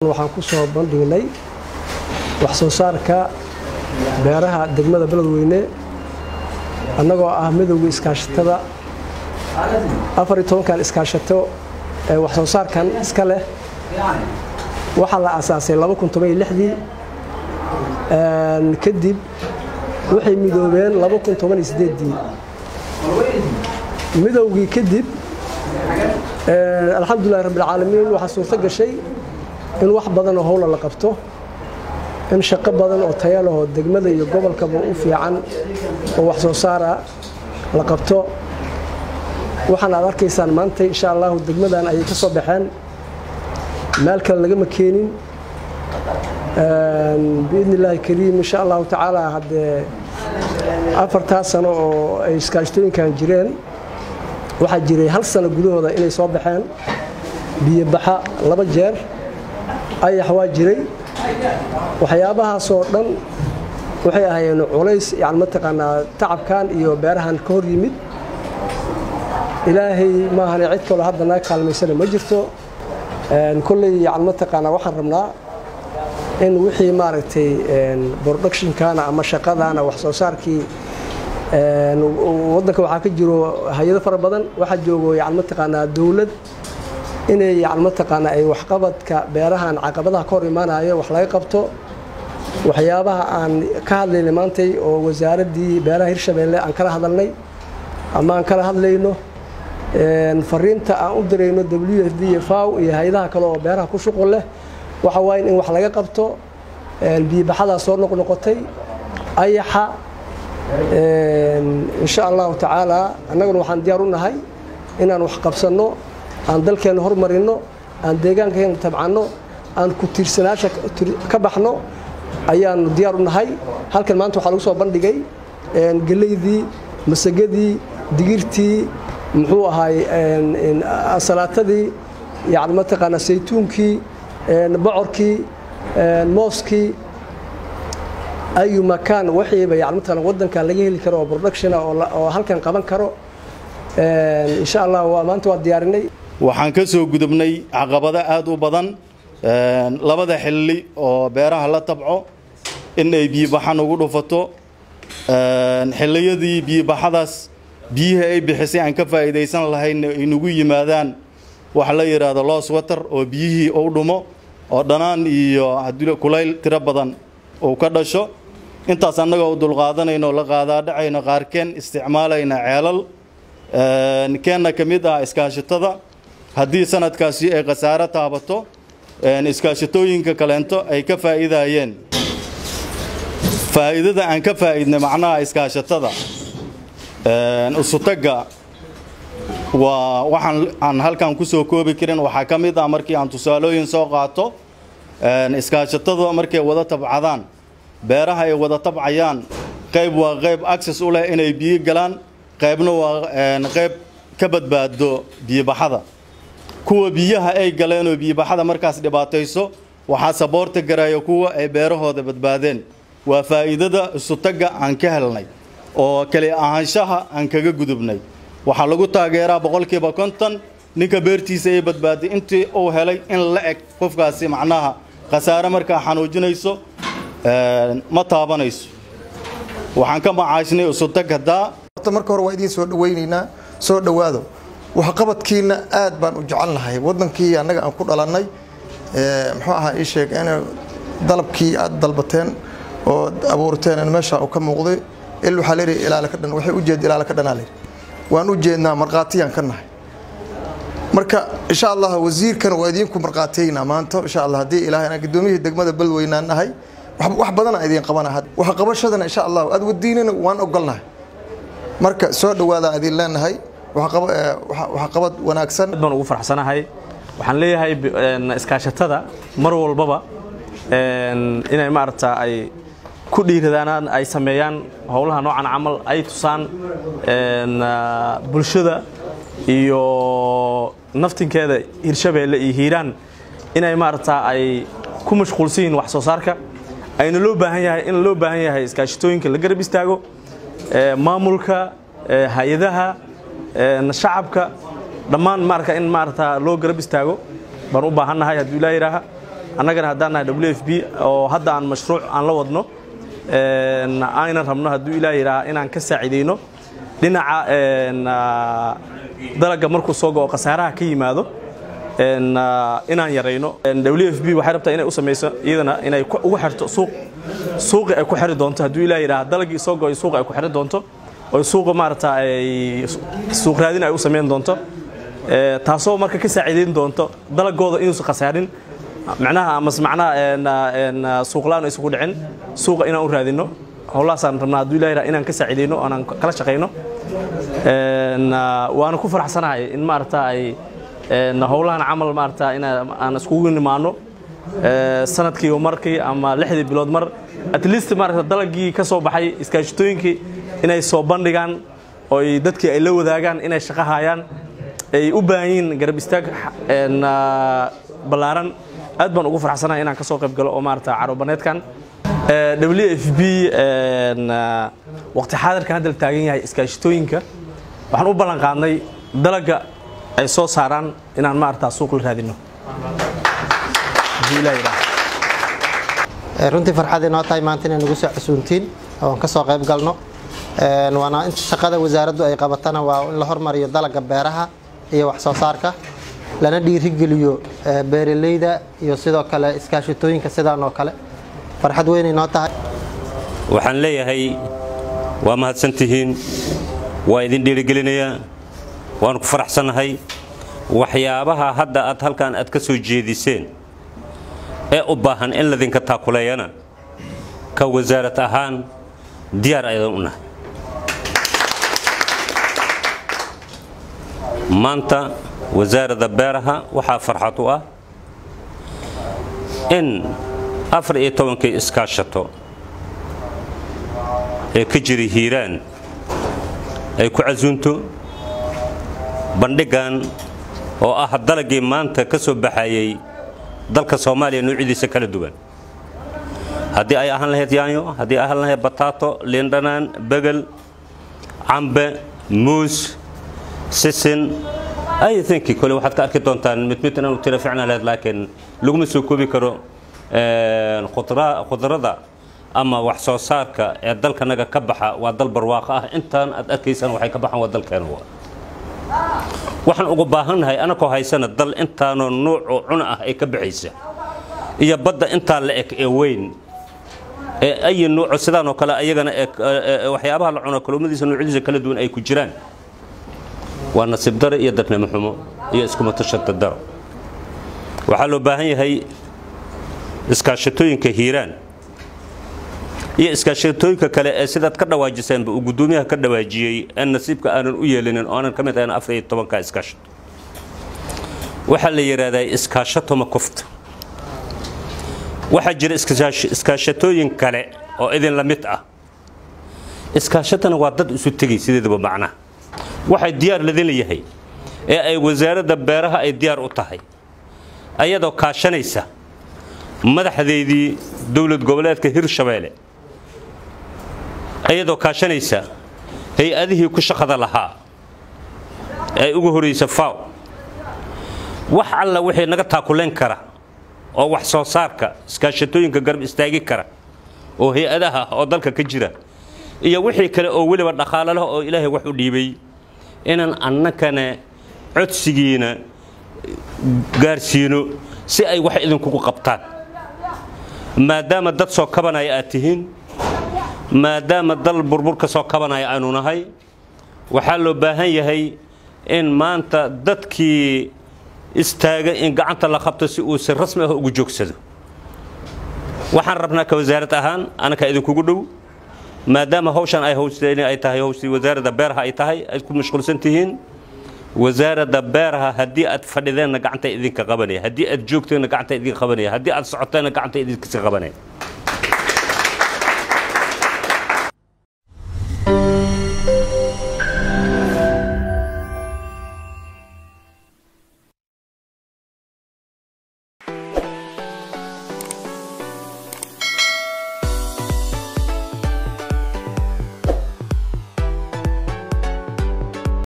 waxaan ku soo bandhignay wax soo saarka beeraha degmada beledweyne annagoo ah midowga iskaashatada afar iyo tobankan iskaashato ee wax soo saarkan iska leh waxaa la aasaasay laba kun toban iyo lixdii kadib waxay midoobeen laba kun toban iyo siddeeddii midowgii kadib alxamdulilahi rabbilcaalamiin waxaa suurto gashay in wax badan oo howla la qabto in shaqo badan oo taya lahoo degmada iyo gobolkaba u fiican oo wax soo saara la qabto waxaan aad arkaysaan maanta insha allahu degmadan ayay ka soo baxeen meel kale lagama keenin biidni illaahi kariim insha allahu tacaala haddee afartaa sano oo ay iskaashtooyinkan jireen waxaa jiray hal sano gudahooda inay soo baxeen biyobaxa laba jeer ayax waa jiray waxyaabahaasoo dhan waxay ahaayeen culays yani mataqaanaa tacabkan iyo beerahan ka hor yimid ilaahay maahane cid kaloo hadda naga kaalmaysana ma jirto kolley yani mataqaanaa waxaan rabnaa in wixii maaragtay productionkana ama shaqadana wax soo saarkii waddanka waxaa ka jiro hay-ado fara badan waxaa joogo yani mataqaanaa dowlad inay yani mataqaanaa ay waxqabadka beerahan caqabadaha ka hor imaanayo wax laga qabto waxyaabaha aan ka hadlaynay maantay oo wasaaraddii beeraha hirshabeelle aan kala hadalnay ama aan kala hadlayno fariinta aan u dirayno w f d faw iyo hay-adaha kale oo beeraha ku shuqul leh waxa waaye in wax laga qabto biyobaxadaa soo noqnoqotay ayaxa insha allahu tacaala annaguna waxaan diyaar u nahay inaan wax qabsanno aan dalkeenna hormarinno aan deegaankeena tabcanno aan ku tiirsanaasha ka baxno ayaanu diyaar u nahay halkan maanta waxaa lagu soo bandhigay geleydii masagadii digirtii muxuu ahaay asalaatadii yani mataqaanaa saytuunkii bocorkii mooskii ayu makaan waxiiba yani mataqaana waddankan laga heli karo oo productiona oo halkan qaban karo insha allah waa maanta waa diyaarinay waxaan ka soo gudubnay caqabado aad u badan labada xilli oo beeraha la tabco in ay biyobaxan ugu dhufato xilliyadii biyobaxadaas biyihii ay bixisay aan ka faa'iidaysan lahayn ay nagu yimaadaan waxa la yidhaahdo loos water oo biyihii u dhumo oo dhanaan iyo kulayl tiro badan uu ka dhasho intaas annaga u dulqaadanayno o la qaadaadhacayno qaarkeen isticmaalayna ceelal keenna ka mid ah iskaashatada haddii sanadkaasi ay khasaaro taabato iskaashatooyinka kaleento ay ka faa'iidayeen faa'iidada aan ka faa'iidnay macnaha iskaashatada usutagga waa waxaan aan halkan ku soo koobi karin waxaa ka mid ah markii aan tusaalooyin soo qaato iskaashatada markay wada tabcadaan beeraha ay wada tabcayaan qayb waa qayb access u leh inay biyo galaan qaybna waa qayb ka badbaado biyobaxada kuwa biyaha ay galeenoo biyobaxada markaas dhibaatayso waxaa saboorta garaya kuwa ay beerahooda badbaadeen waa faa'iidada isutagga aan ka helnay oo kali ahaanshaha aan kaga gudubnay waxaa lagu taageeraa boqolkiiba konton ninka beertiisa ay badbaaday intii uu helay in la eg qofkaasi macnaha khasaare markaa xanuujinayso ma taabanayso waxaan ka macaashnay isutag haddaa marka hore waa idiin soo dhawaynaynaa soo dhowaado waxqabadkiina aad baan u jecel nahay waddankii annaga aan ku dhalannay muxuu ahaa ii sheeg in dalabkii aad dalbateen oo abuurteen meesha uu ka muuqday il waxaa leeyahay ilaala ka dhan waxay u jeed ilaala ka dhanaa leeyahay waan u jeednaa markhaatiyaan ka nahay marka insha allah wasiirkan waa idinku markhaatiyeynaa maanta insha allah haddii ilaahay anaa gudoomiyihii degmada beledweynaan nahay wax badanaa idiin qabana wax qabashadana insha allah aad wadiinana waan ogolnahay marka soo dhawaada idin leenahay waxqabad wanaagsan baan ugu faraxsanahay waxaan leeyahay iskaashatada mar walbaba inay maaragta ay ku dhiiradaan ay sameeyaan howlaha noocan camal ay tusaan bulshada iyo naftinkeeda hirshabeelle iyo hiiraan inay maaragta ay ku mashquulsan yihiin wax soo saarka ayna loo baahan yahay in loo baahan yahay iskaashatooyinka la garab istaago maamulka hay-adaha shacabka dhammaan maarka in maarata loo garab istaago baan u baahannahay hadduu ilaa yidhaaha annagana haddaan nahay w f b oo hadda aan mashruuc aan la wadno aynan rabno hadduu ilaah yidhaaha inaan ka saacidayno dhinaca dalagga markuu soo go'o khasaaraha ka yimaado inaan yarayno w f b waxay rabtaa inay u samayso iyadana inay ugu xirto suuq suuqi ay ku xiri doonto hadduu ilaah yidhaha dalagii soo go'ay suuqa ay ku xiri doonto oo suuqa maarata ay suuq raadin ay u samayn doonto taasoo marka ka saaciidayn doonto dalagooda inuusan khasaarin macnaha amas macnaha suuqlaan aysan ku dhicin suuqa inaan u raadino howlahaasaan rabnaa hadduu ilaah yidhaha inaan ka saaciidayno oonaan kala shaqayno waana ku faraxsanahay in maarata ay howlahan camal maarata in aan iskugu nimaano sanadkiiba markii ama lixdii bilood mar at least maarata dalagii ka soo baxay iskaashitooyinkii inay soo bandhigaan oo dadkii ay la wadaagaan inay shaqo hayaan ay u baahan yihiin garab istaag ballaaran aad baan ugu faraxsanahay inaan ka soo qayb galo oo maarata carobaneedkan w f b waqti xaadirkan hadda la taagan yahay iskaashitooyinka waxaan u ballan qaadnay dalagga ay soo saaraan inaan maarata suuq la raadino runtii farxad inoo tahay maanta inay nagu soo casuuntiin oon ka soo qayb galno waana inta shaqada wasaaraddu ay qabatana waa in la hormariyo dalagga beeraha iyo wax soo saarka lana dhiirigeliyo beeraleyda iyo sidoo kale iskaashitooyinka sidaan oo kale farxad weyn inoo tahay waxaan leeyahay waa mahadsantihiin waa idin dhiirigelinayaa waanu ku faraxsannahay waxyaabaha hadda aad halkan aad ka soo jeediseen ee u baahan in ladinka taakuleeyana ka wasaarad ahaan diyaar aydan u nahay maanta wasaaradda beeraha waxaa farxad u ah in afar iyo tobankii iskaashato ee ka jira hiiraan ay ku casuunto bandhiggan oo ah dalagii maanta ka soo baxayey dalka soomaaliya nuucyadiisa kala duwan haddii ay ahaan lahayd yaanyo haddii ay ahaan lahayd bataato liindhanaan begel cambe muus sisin ay thinki kole waxaad ka arki doontaan mid mid inaan u tira ficnaan lahayd laakiin laguma soo koobi karo khudrada ama wax soo saarka ee dalkanaga ka baxa waa dal barwaaqo ah intaan aad arkaysaan waxay ka baxaan waa dalkeena waxaan ugu baahannahay anakoo haysana dal intaanoo nuucoo cuna ah ay ka baxaysa iyo badda intaa la eg ee weyn ee ayi nuuco sidaanoo kale ayagana waxyaabaha la cuno kalluumadiisa nuucyadiisa kala duwan ay ku jiraan waa nasiib dare iyo dadnimo xumo iyo iskumatashada daro waxaa loo baahan yahay iskaashatooyinka hiiraan iyo iskaashatooyinka kale ee sidaad ka dhawaajiseenba uu guddoomiyaha ka dhawaajiyey ee nasiibka aanan u yeelinin oo aanan ka mid ahayn afar iyo tobanka iskaashato waxaa la yidhaahdaa iskaashato ma kufta waxaa jira iskaashatooyin kale oo idin la mid ah iskaashatana waa dad isu tegay sideedaba macnaha waxay diyaar ladin leeyahay ee ay wasaaradda beeraha ay diyaar u tahay ayadoo kaashanaysa madaxdeydii dowlad goboleedka hirshabeelle ayadoo kaashanaysa hay-adihii ku shaqada lahaa ee ugu horaysa faw wax alla wixii naga taakulayn kara oo wax soo saarka iskaashatooyinka garab istaagi kara oo hay-adaha oo dalka ka jira iyo wixii kale oo weliba dhaqaalo leh oo ilaahay wax u dhiibay inaan annakana codsigiina gaarsiino si ay wax idinkugu qabtaan maadaama dad soo kabanaya aad tihiin maadaama dal burbur ka soo kabanaya aanu nahay waxaa loo baahan yahay in maanta dadkii istaaga in gacanta la qabto si uu si rasmi ah ugu joogsado waxaan rabnaa ka wasaarad ahaan anaka idinkugu dhow maadaama hawshan ay hawsteen ay tahay hawshii wasaaradda beeraha ay tahay ay ku mashquulsan tihiin wasaaradda beeraha haddii aad fadhideenna gacanta idinka qabanaya haddii aad joogteenna gacanta idinka qabanaya haddii aad socoteenna gacanta idinka qabanaya